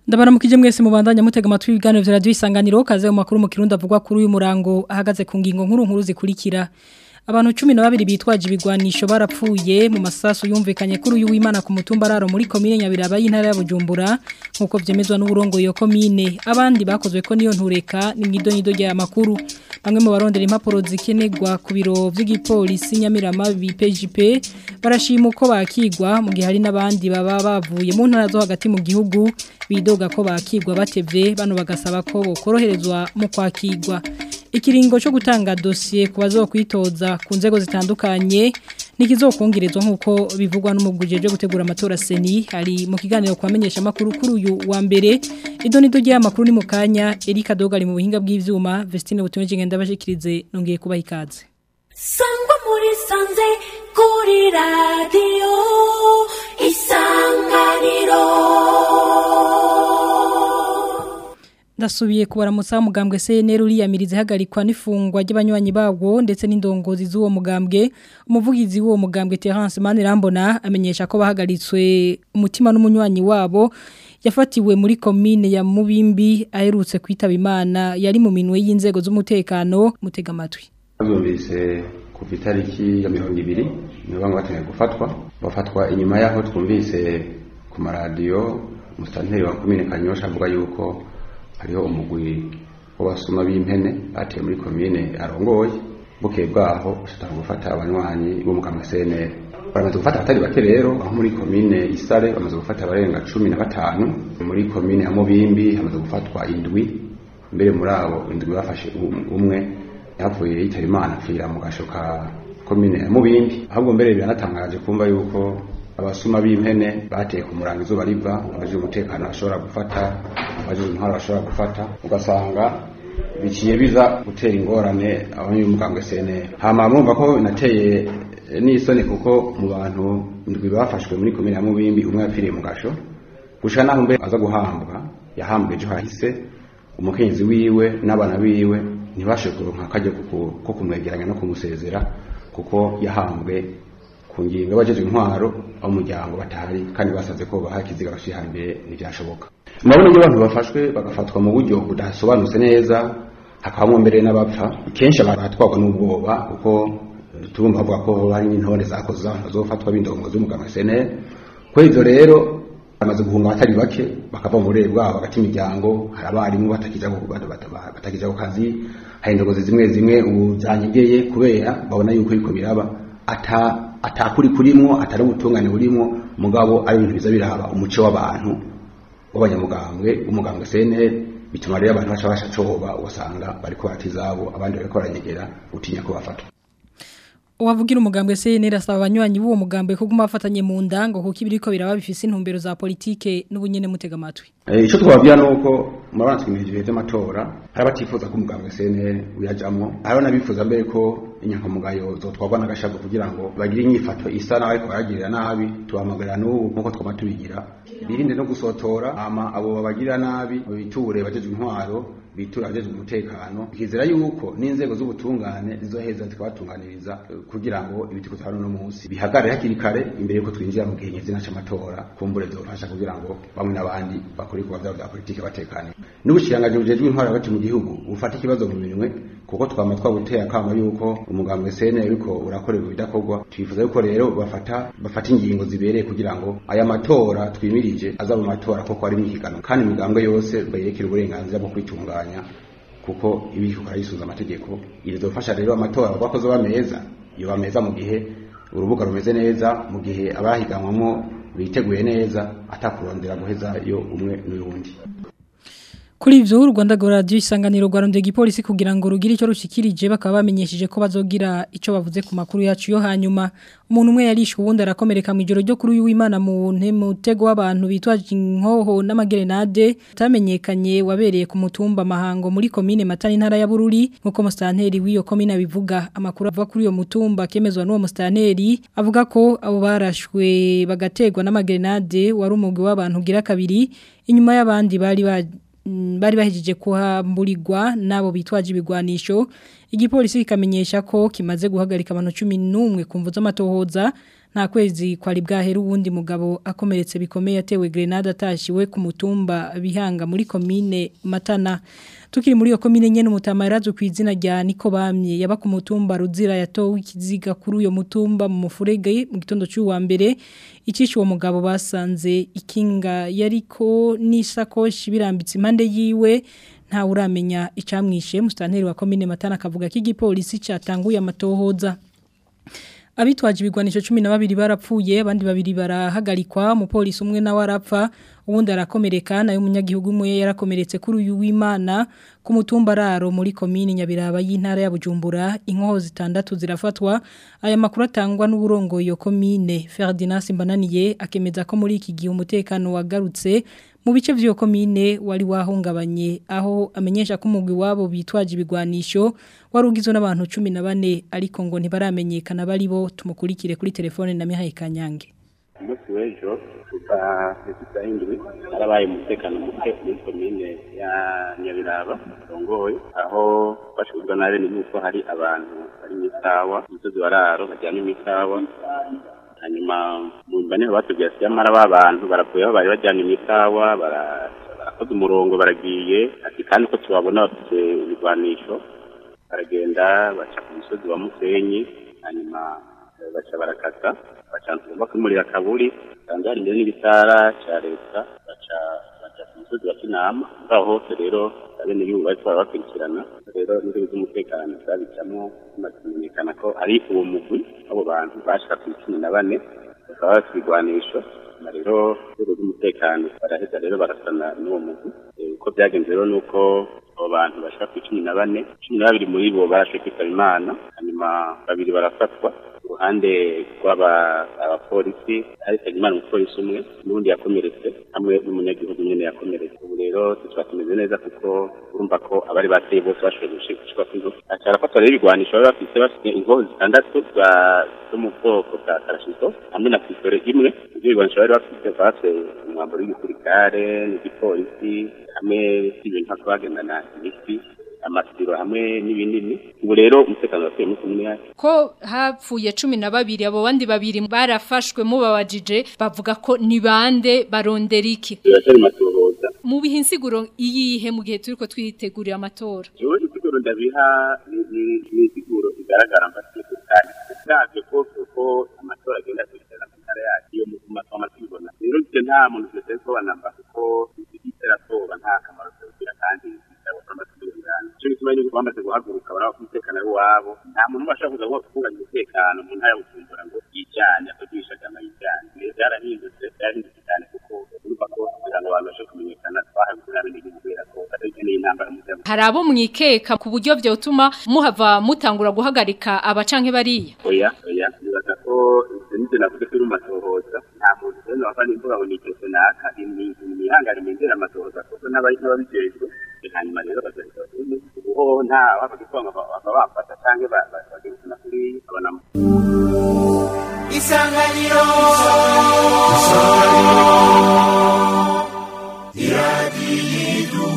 Ndabaramukije mwese mubandanya mutega amatwi ibiganiro vya radio isanganiro kaze mu makuru mu kirundi avugwa kuri uyu murango ahagaze ku ngingo nkuru nkuru zikurikira Abantu 12 bitwaje ibigwanisho barapfuye mu masasu yumvikanye kuri uyu w'Imana ku mutumba raro muri commune Nyabiraba y'intara ya Bujumbura nkuko vyemezwa n'uburongo yo commune abandi bakozwe ko niyo ntureka ni mwido nido rya makuru bamwe mu barondera impapuro zikenegwa ku biro vy'igipolisi Nyamirama BPJP barashima uko bakigwa mu gihe hari n'abandi baba bavuye mu ntara zo hagati mu gihugu bidoga ko bakigwa batevye bano bagasaba ko bokoroherezwa mu kwakigwa ikiringo cyo gutanga dosiye ku bazokwitoza ku nzego zitandukanye nikizokongerezwa nkuko bivugwa n'umuguje cyo gutegura amatora seni hari mu kiganiro kwamenyesha makuru kuri uyu wa mbere idonido rya makuru ni mu kanya Erika Dogari mu buhinga bw'ivyuma Vestine butumwe ngenda bashikirize nongeye kubaha ikaze Sangwa muri sanze kuri radio isanganiro Ndasubiye kubaramutsa mugambwe CNL uriyamirize hagarikwa n'ifungwa ry'abanywanyi bawo ndetse n'indongozi z'uwo mugambwe umuvugizi w'uwo mugambwe Terence Manirambona amenyesha ko bahagaritswe umutima n'umunywanyi wabo yafatiwe muri commune ya Mubimbi aherutse kwitaba Imana yari mu minwe y'inzego z'umutekano mutega amatwi Twumvise kuva itariki ya mirongo ibiri nibo bamwe batangiye gufatwa bafatwa inyuma y'aho twumvise ku maradiyo umusitanteri wa komine Kanyosha avuga yuko hariho umugwi w'abasuma b'impene bateye muri komine arongoye bukeye bwaho ushobora gufata abanywanyi b'umuganga CNL baramaze gufata abatari bake rero aho muri komine Isare bamaze gufata abarenga cumi na batanu muri komine ya Mubimbi hamaze gufatwa indwi mbere muri abo indwi bafashe umwe yavuye yitaba Imana apfira mu gasho ka komine ya Mubimbi ahubwo mbere biranatangaje kumva yuko abasuma b'impene bateye ku murango izuba riva abaje umutekano bashobora gufata abaje intwaro bashobora gufata ugasanga biciye biza gutera ingorane abanyamugambwe CNL hama mwumva ko nateye n'isoni kuko mu bantu ndwi bafashwe muri komine ya Mubimbi umwe yapfiriye mu gasho gusha naho mbe aza guhambwa yahambwe ejo hahise umukenyezi wiwe n'abana biwe ntibashe kuronka akajya ko kumwegeranya no kumusezera kuko yahambwe ku ngingo y'abajeje intwaro aho umuryango batahari kandi basaze ko baha ikiziga bashira imbere ntibyashoboka murabona iyo abantu bafashwe bagafatwa mu buryo budasobanutse neza hakabamo mbere n'abapfa kenshi abantu batwarwa n'ubwoba kuko turumva bavuga ko hari n'intore zakoze abantu bazofatwa b'indongo z'umuganga senere kuri ibyo rero bamaze guhunga abatari bake bakava mu burere bwabo hagati imiryango hari abarimu batakija ku kazi hari indongozi zimwe zimwe ubu zanyegeye kubera babona yuko ariko biraba ata atakuri kurimwo atari ubutungane burimwo mugabo ari ibintu biza biraba umuco w'abantu w'abanyamugambwe umugambwe CNL bituma rero abantu baca basha coba ugasanga bariko baratizabo abandi bariko baranyegera utinya ko bafatwa Uwavugira umugambwe CNL asaba abanywanyi b'uwo mugambwe kuguma bafatanye mu ndango kuko ibiriko biraba bifise intumbero za politike n'ubunyene mutega amatwi. Eh ico twababwira nuko murabana twimije by'amatora hari abatifuza ko umugambwe CNL uyajamwo hari nabifuza mbere ko inyankamugayo zotwagwa n'agashago kugira ngo bagire inyifato isa nawe ko baragirira nabi tuhamagara n'ubu nkuko twama tubigira birinde no gusotora ama abo babagirira nabi biture bajeje intwaro bitura abajeje umutekano ikizera yuko n'inzego z'ubutungane zizoheza zikabatunganiriza kugira ngo ibiti kutano no munsi bihagarare hakiri kare imbere yuko twinjira mu gihe nyezina c'amatora kumbure zofasha kugira ngo bamwe n'abandi bakore kuba vyabo vya politike batekanye n'ubushirangaje bujejwe intwaro hagati mu gihugu bufata ikibazo mu minwe kuko twama twaguteye akama yuko umugambwe CNL uriko urakorerwa ibidakorwa twifuza yuko rero bafata bafata ingingo zibereye kugira ngo aya matora twimirije azaba amatora koko ari mwihigano kandi imigambwe yose bayerekera uburenganzira bwo kwitunganya kuko ibiko karayisuza amategeko irizofasha rero amatora bakoze bameza iyo bameza mu gihe urubuga rumeze neza mu gihe abahiganwamo biteguye neza atakurondera guheza yo umwe n'uyundi Kuri ivyo Rwanda go radio isanganiro rwarondeye igipolisi kugira ngo rugire ico rushikirije bakaba bamenyesheje ko bazogira ico bavuze ku makuru yacu yo hanyuma umuntu umwe yarishwe ubundi arakomereka mu ijoro ryo kuri uyu w'Imana mu ntego w'abantu bitwaje inkoho n'amagerenade tamenyekanye wabereye ku mutumba mahango muri commune Matani intara ya Bururi nkuko mustanteri w'iyo commune abivuga amakuru ava kuri uyo mutumba kemezwa n'uwo mustanteri avuga ko abo barashwe bagategwa n'amagerenade wari umugwi w'abantu gira kabiri inyuma y'abandi bari ba bari bahejeje kuhamburirwa nabo bitwaje ibigwanisho igipolisi kikamenyesha ko kimaze guhagarika abantu 11 kumvu z'amatohoza nta kwezi kwari bwahera uwundi mugabo akomeretse bikomeye yatewe grenade atashiwe ku mutumba bihanga muri komine Matana tukiri muri iyo komine nyene umutama yarazwe ku izina rya Niko bamye yaba ku mutumba ruzira yatowe ikiziga kuri uyo mutumba mu mufurege mu gitondo cy'uwa mbere icishe uwo mugabo basanze ikinga yariko n'isakoshi birambitse impande yiwe nta uramenya icamwishe mustanteri wa komine Matana akavuga ko igipolisi cyatanguye amatohoza abitwaje ibigwanisho 12 barapfuye abandi babiri barahagarikwa umupolisi umwe nawe arapfa ubundi arakomereka nayo umunyagihugu umwe yarakomeretse kuri uyu w'Imana ku mutumba raro muri komine Nyabiraba y'intara ya Bujumbura inkoho zitandatu zirafatwa aya makuru atangwa n'uburongo iyo komine Ferdinand Simbananiye akemeza ko muri iki gihe umutekano wagarutse mu bice vy'iyo komine wari wahungabanye aho amenyesha ko umugwi wabo bitwaje ibigwanisho warugizwe n'abantu 14 ariko ngo ntibaramenyekana bari bo tumukurikire kuri telefone na Mihaye Kanyange umunsi w'ejo kuva saa indwi harabaye umutekano muke muri komine ya nyabiraba rongoye aho bashobozwa na bene yuko hari abantu bari mu ikawa umusozi wa raro bajyana imikawa hanyuma mu mbane batubwiye ati yamara ba bantu baravuye aho bari bajyana imikawa barakoze umurongo baragiye ati kandi ko tubabona bafite ibigwanisho baragenda baca ku musozi wa musenyi hanyuma baca barakata baca bakumurira kaburi kandi hari imbere n'ibitara cya leta baca baca ku musozi wa kinama ngaho hose rero abene y'ubu bari twara bakurikirana rero n'inzego z'umutekano zabicamo bimaze kumenyekana ko ari uwo mugwi abo bantu bashika ku cumi na bane bakaba bafite ibigwanisho na rero inzego z'umutekano baraheza rero barasana n'uwo mugwi uko byagenze rero ni uko abo bantu bashaka ku cumi na bane cumi na babiri muri bo barashe kwitaba imana hanyuma babiri barafatwa uruhande rw'abapolisi hari Nsengimana umupolisi umwe n'undi yakomeretse hamwe n'umunyagihugu nyene yakomeretse ubu rero tuba tumeze neza kuko urumva ko abari bateye bose bashoboye gushika kw'inzu arafatwa rero ibigwanisho bari bafise bafite inkoho zitandatu zo mu bwoko bwa karashito hamwe na pistole imwe ivyo bigwanisho bari bafite bafite umwambaro w'igisirikare n'igipolisi hamwe n'ibintu hako bagendana imiti amasiro hamwe n'ibinini ubu rero umutekano wasubiye muri komune yacu ko hapfuye cumi na babiri abo bandi babiri barafashwe mubabajije bavuga ko ni bande barondera iki biratari matohoza mu bihe insiguro iyihe mu gihe turiko twitegurira amatora jewe insiguro ndabiha ni insiguro igaragara mbasiye kandi usabye ko kuko amatora agenda akurikirana ku ntara yacu iyo mu matora tubibona rero ivyo nta muntu twese ko banamba kuko iteratoba nta kamaro tugira kandi cyo gituma yuko bamaze guhaguruka baraba umutekano ari wabo nta muntu bashaka kuza ngo kuvuganya umutekano mu ntara y'ubujumbura ngo yijyane akagishagana yijyane rero byarahindutse byarahindutse cyane kuko urumva ko kugira ngo abantu bashobore kumenyekana twahawe kuri n'igihugu kubera ko batakeneye intambara mu byabo hari abo mwikeka ku buryo vyotuma muhava mutangura guhagarika abacanke bariya oya oya nibaza ko nivyo navuze kuri matohoza nta muntu rero wava n'imvuga ngo ni ikibazo naka imihangane imindera amatohoza kuko n'abari n'ababijejwe hanyuma rero bazahita ubu nta wapfa gutwanga baba bafata cyangwa bagezana kuri abonamo isanganiro iradiyo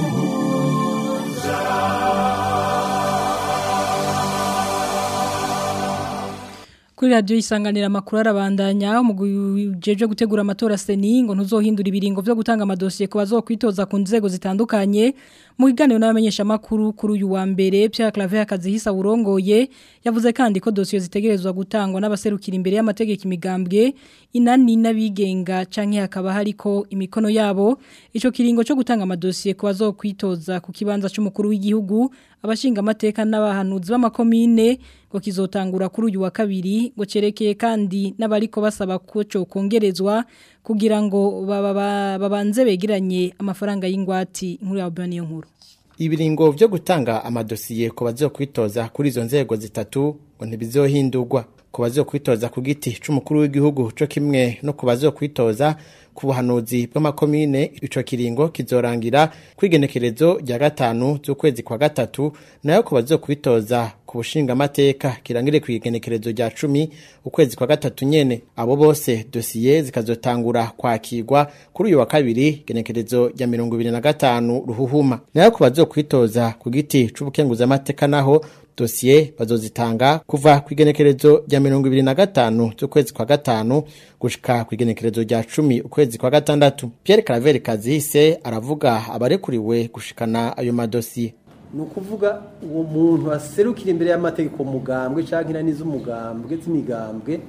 kuri radio isanganira makuru arabandanya umujeje gutegura amatora seni ngo ntuzohindura ibiringo byo gutanga amadosiye ku bazokwitoza ku nzego zitandukanye mu kiganiro n'abamenyesha makuru kuri uyu wa mbere Pierre Claver akazihisa urongoye yavuze kandi ko dosiye zitegerezwa gutangwa n'abaserukira imbere y'amategeko imigambwe inani n'abigenga canke hakaba hariko imikono yabo ico kiringo cyo gutanga amadosiye ku bazokwitoza ku kibanza cy'umukuru w'igihugu abashinga amateka n'abahanuzi b'amakomine ngo kizotangura kuri uyu wa kabiri ngo cerekeye kandi n'abariko basaba ko cyo kongerezwa kugira ngo babanze begeranye amafaranga y'ingwati nkuru ya Bani nkuru ibiringo byo gutanga amadosiye ku bazokwitoza kuri izo nzego zitatu ngo ntibizohindurwa ku bazokwitoza ku giti c'umukuru w'igihugu co kimwe no ku bazokwitoza ku buhanuzi bw'amakomine ico kiringo kizorangira kwigenekerezo rya gatanu z'ukwezi kwa gatatu nayo ku bazokwitoza ku bushinga amateka kirangire kwigenekerezo rya cumi ukwezi kwa gatatu nyene abo bose dosiye zikazotangura kwakirwa kuri uyu wa kabiri genekerezo rya mirongo ibiri na gatanu ruhuhuma nayo ku bazokwitoza ku giti c'ubukenguzamateka naho dosiye bazozitanga kuva ku igenekerezo rya mirongo ibiri na gatanu z'ukwezi kwa gatanu gushika ku igenekerezo rya cumi ukwezi kwa gatandatu Pierre Claver Kazihise aravuga abarekuriwe gushikana ayo madosiye ni ukuvuga uwo muntu aserukira imbere y'amategeko mugambwe cyangwa inani z'umugambwe z'imigambwe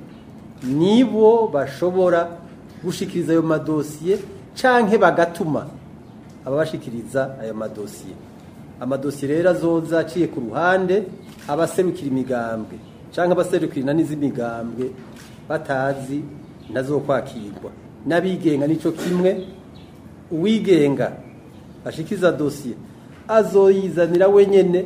nibo bashobora gushikiriza ayo madosiye cyangwa bagatuma ababashikiriza ayo madosiye amadosiye rero azoza aciye ku ruhande abaserukira imigambwe cyangwa abaserukira inani z'imigambwe batazi nazo kwakirwa n'abigenga nicyo kimwe uwigenga ashikiriza dosiye azoyizanira wenyene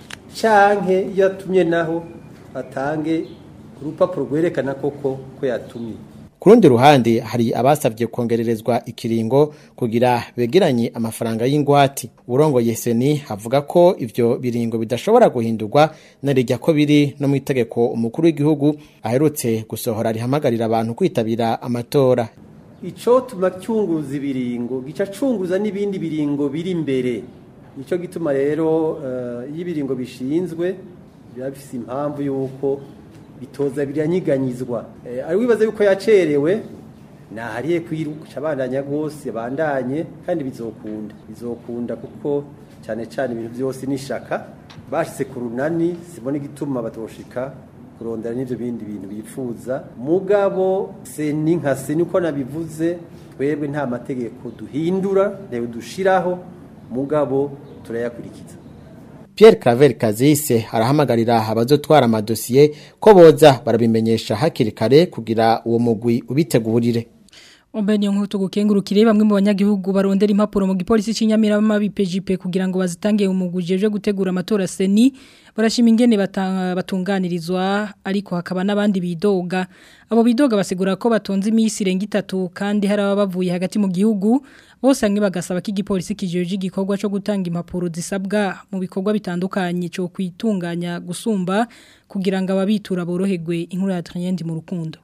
canke iyo atumye naho atange urupapuro rwerekana koko ko yatumye ku rundi ruhande hari abasabye kongererezwa ikiringo kugira begeranye amafaranga y'ingwati urongoye seni avuga ko ivyo biringo bidashobora guhindurwa narijya ko biri no mu itegeko umukuru w'igihugu aherutse gusohora rihamagarira abantu kwitabira amatora ico tuma cyunguza ibiringo gica cunguza n'ibindi biringo biri imbere nico gituma rero uh, iyo ibiringo bishinzwe biba bifise impamvu yuko bitoza biranyiganyizwa e, ari wibaza yuko yacerewe nahariye kwiruka abandanya gose bandanye kandi bizokunda bizokunda kuko cyane cyane ibintu byose nishaka bashitse ku runani sibona igituma batoshika kurondera n'ivyo bindi bintu bifuza mugabo seni nka seni uko nabivuze twebwe nta mategeko duhindura ntewe dushiraho mugabo turayakurikiza Pierre Claver Kazise arahamagarira abazotwara amadosiye ko boza barabimenyesha hakiri kare kugira uwo mugwi ubitegurire Ombeni nkutu gukengurukire bamwe mu banyagihugu barondera impapuro mu gipolisi c'inyamirama BPJP kugira ngo bazitange umuguje je gutegura amatora seni barashima ingene batunganirizwa ariko hakaba n'abandi bidoga abo bidoga basigura ko batonze imisi irenga itatu kandi hari abavuye hagati mu gihugu bose hamwe bagasaba ko igipolisi kijeje igikorwa cyo gutanga impapuro zisabwa mu bikorwa bitandukanye cyo kwitunganya gusumba kugira ngo ababitura boroherwe inkuru ya Triendi mu rukundo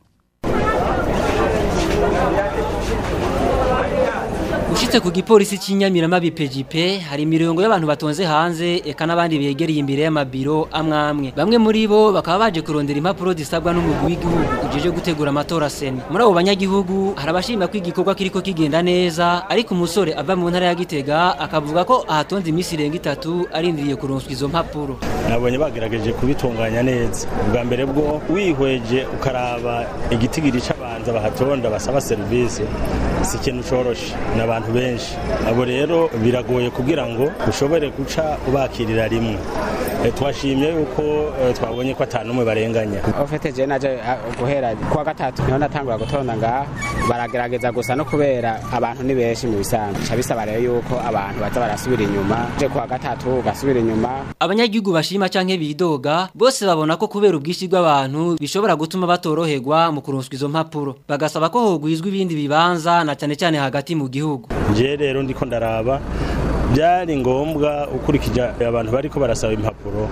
Ushitse ku gipolisi cy'inyamirama BPJP hari imirongo y'abantu batonze hanze eka nabandi begereye imbere y'amabiro amwamwe bamwe muri bo bakaba baje kurondera impapuro zisabwa n'umugwi w'igihugu ujeje gutegura amatora seni muri abo banyagihugu harabashima ko igikorwa kiriko kigenda neza ariko umusore ava mu ntara ya Gitega akavuga ko ahatonze imisi irenga itatu arindiriye kuronswa izo mpapuro nabonye bagerageje kubitunganya neza ubwa mbere bwo wihweje ukaraba igitigiri c'abanza bahatonda basaba serivisi si ikintu coroshe n'abantu benshi abo rero biragoye kugira ngo ushobore guca ubakirira rimwe twashimye yuko twabonye ko atanu umwe barenganya ofete je naje guhera kuwa gatatu niho natangura gutonda ngaha baragerageza gusa no kubera abantu ni benshi mu bisanzwe ca bisaba rero yuko abantu baza barasubira inyuma je kuwa gatatu ugasubira inyuma abanyagihugu bashima canke bidoga bose babona ko kubera ubwishi bw'abantu bishobora gutuma batoroherwa mu kuronswa izo mpapuro bagasaba ko hogwizwa ibindi bibanza na cane cane hagati mu gihugu je rero ndiko ndaraba byari ngombwa ukurikije abantu bariko barasaba impapuro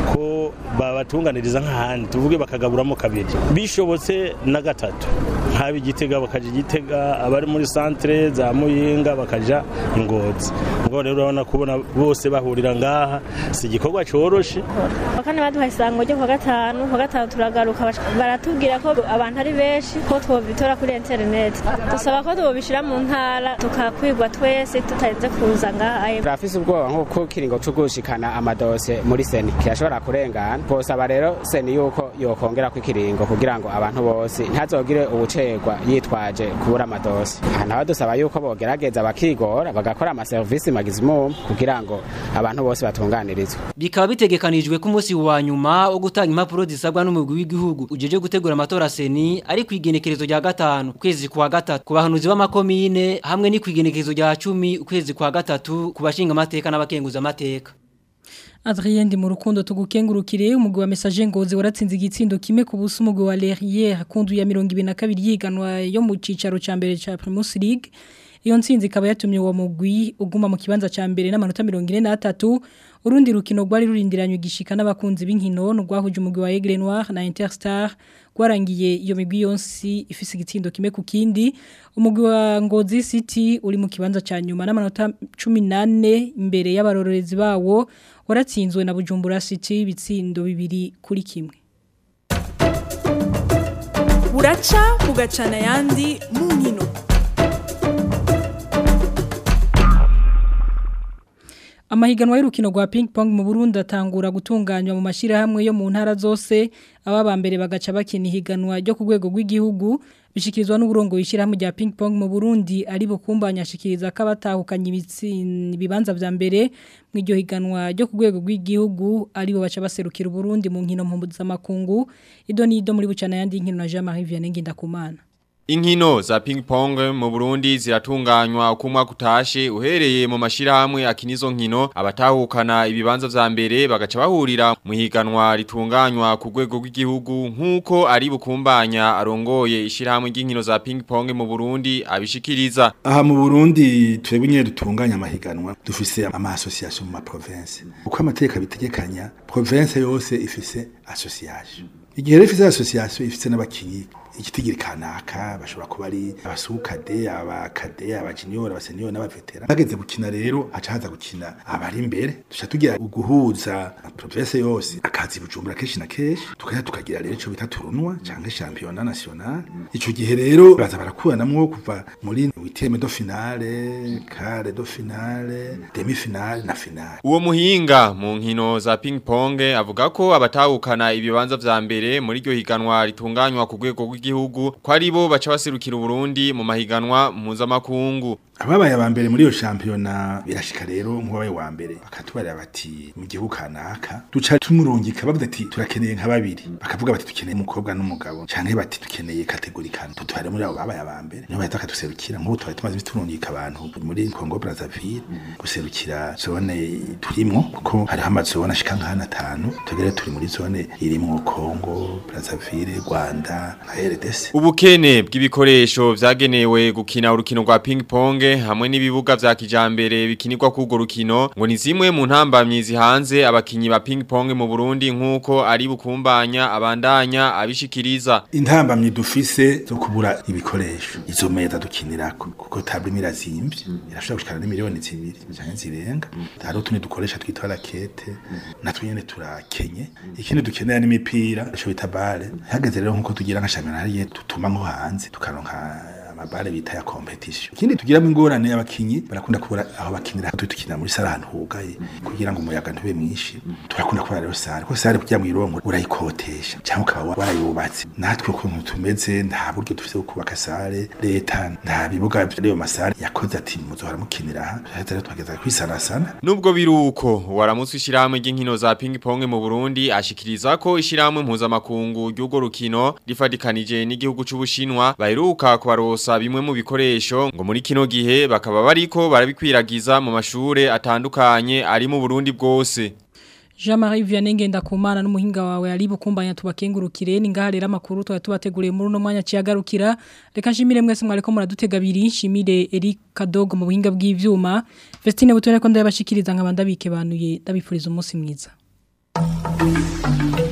ko babatunganiriza nk'ahandi tuvuge bakagaburamo kabiri bishobotse na gatatu nk'aba igitega bakaja igitega abari muri santere za muyinga bakaja ingozi ngo rero urabona kubona bose bahurira ngaha si igikorwa coroshe bakane baduha isango ryo kuwa gatanu kuwa gatanu turagaruka baratubwira ko abantu ari benshi ko twobitora kuri interineti dusaba ko tubishira mu ntara tukakwigwa twese tutarinze kuza ngaha turafise ubwoba nk'uko kiringo co gushikana amadose muri seni kirashobora kurengana twosaba rero seni yuko yokongera ko ikiringo kugira ngo abantu bose ntazogire ubucerwa yitwaje kubura amadose aha naho dusaba yuko bogerageza bakigora bagakora amaserivisi magizimum kugira ngo abantu bose batunganirizwe bikaba bitegekanijwe ko umunsi wa nyuma wo gutanga impapuro zisabwa n'umugwi w'igihugu ujeje gutegura amatora seni ari ku igenekerezo rya gatanu ukwezi kwa gatatu ku bahanuzi b'amakomine hamwe ni ku igenekerezo rya cumi ukwezi kwa gatatu ku bashinga amateka n'abakenguza amateka Adrien ndi mu rukundo tugukengurukire umugwi wa message ngozi waratsinze igitsindo kimwe ku buso umugwi wa Lerrière kundu ya 22 yiganwa yo mu cicaro ca mbere ca Primus League iyo ntsinzi ikaba yatumye uwo mugwi uguma mu kibanza ca mbere n'amanota 43 urundi rukino rwari rurindiranye igishika n'abakunzi b'inkino rwahuje umugwi wa Aigle Noir na Interstar rwarangiye iyo migwi yonsi ifise igitsindo kimwe ku kindi umugwi wa Ngozi City uri mu kibanza ca nyuma n'amanota 18 imbere y'abarorerezi bawo waratsinzwe na Bujumbura City ibitsindo bibiri kuri kimwe buraca bugacana ayandi mu nkino Amahiganwa y'urukino rwa ping pong mu Burundi atangura gutunganywa mu mashirahamwe yo mu ntara zose ababa mbere bagaca bakina ihiganwa ryo ku rwego rw'igihugu bishikirizwa n'uburongo yishirahamwe rya ping pong mu Burundi ari bukumbanya shikiriza ko abatahukanye ibibanza vya mbere mu iryo higanwa ryo ku rwego rw'igihugu ari bo baca baserukira Burundi mu nkino mpuzamakungu ido ni ido muri bucana yandi nkino na Jean-Marie Vianney Ngendakumana Inkino za ping pong mu Burundi ziratunganywa ukumwa kutashe uhereye mu mashirahamwe akinizo nkino abatahukana ibibanza vya mbere bagaca bahurira mu higanwa ritunganywa ku rwego rw'igihugu nkuko ari bukumbanya arongoye ishirahamwe ry'inkino za ping pong mu Burundi abishikiriza aha mu Burundi twebwe nyene dutunganya amahiganwa dufise ama association mu ma province uko amateka bitegekanya province yose ifise association igihe rero ifise association ifise n'abakinyi igitigiri kanaka bashobora kuba ari abasukade abakade abajinior abasenior n'abavetera bageze gukina rero haca haza gukina abari imbere duca tugira guhuza province yose akazi bujumbura kenshi na kenshi tukaja tukagira rero ico bita turunwa canke championnat national ico gihe rero baza barakuranamwo kuva muri huitième de finale quart de finale demi finale na finale uwo muhinga mu nkino za ping pong avuga ko abatahukana ibibanza vya mbere muri iryo higanwa ritunganywa ku rwego rw'igihugu ko ari bo baca baserukira Burundi mu mahiganwa mpuzamakungu ababaye aba mbere muri iyo shampiyona birashika rero nk'uwabaye wa mbere bakatubarira bati mu gihugu kanaka duca tumurungika bavuga ati turakeneye nka babiri bakavuga bati dukeneye umukobwa n'umugabo canke bati dukeneye kategori kane tutware muri abo babaye aba mbere niho bahita bakaduserukira nk'ubu twari tumaze imisi turungika abantu muri Congo Brazzaville guserukira zone turimwo kuko hariho amazone ashika nk'ahana atanu tugere turi muri zone irimwo Congo Brazzaville Rwanda na RDC ubukene bw'ibikoresho vyagenewe gukina urukino rwa ping pong hamwe n'ibibuga vya kijambere bikinirwa kugo rukino ngo ni zimwe mu ntambamyi zihanze abakinyi ba ping pong mu Burundi nkuko ari bukumbanya abandanya abishikiriza intambamyi dufise zo kubura ibikoresho izo meza dukinirako kuko table mirazimvye irashobora gushikana ni miliyoni zibiri canke zirenga hari utundi dukoresha twitwa rakete natwe nyene turakenye ikindi dukenera n'imipira ico bita bale hageze rero nkuko tugira nka championnat hariye tutuma nko hanze tukaronka amabare bita ya competition ikindi tugiramo ingorane y'abakinyi barakunda kubura aho bakinira tutukina muri sare ahantu hugaye kugira ngo umuyaga ntube mwinshi turakunda kubara rero sare ko sare kugira ngo irongo urayikotesha cyangwa ukaba warayubatse natwe ukuntu tumeze nta buryo dufite bwo kubaka sare leta nta bibuga by'ayo masare yakoze ati muzohora mukinira aha tuhahita rero twageza kwisanasana nubwo biruko waramutse ishyirahamwe ry'inkino za ping pong mu Burundi ashikiriza ko ishyirahamwe mpuzamakungu ry'urwo rukino rifatikanije n'igihugu c'ubushinwa baheruka kubarosa bimwe mu bikoresho ngo muri kino gihe bakaba bariko barabikwiragiza mu mashure atandukanye ari mu Burundi bwose Jean-Marie Vianney Ngendakumana n'umuhinga wawe ari bukumbanya tubakengurukire ni ngaha rero amakuru twa tubateguriye muri no mwanya ciyagarukira reka nshimire mwese mwareko muradutega biri nshimire Eric Kadogo mu buhinga bw'ivyuma Vestine butone ko ndabashikiriza nkabanda bike banuye ndabifuriza umunsi mwiza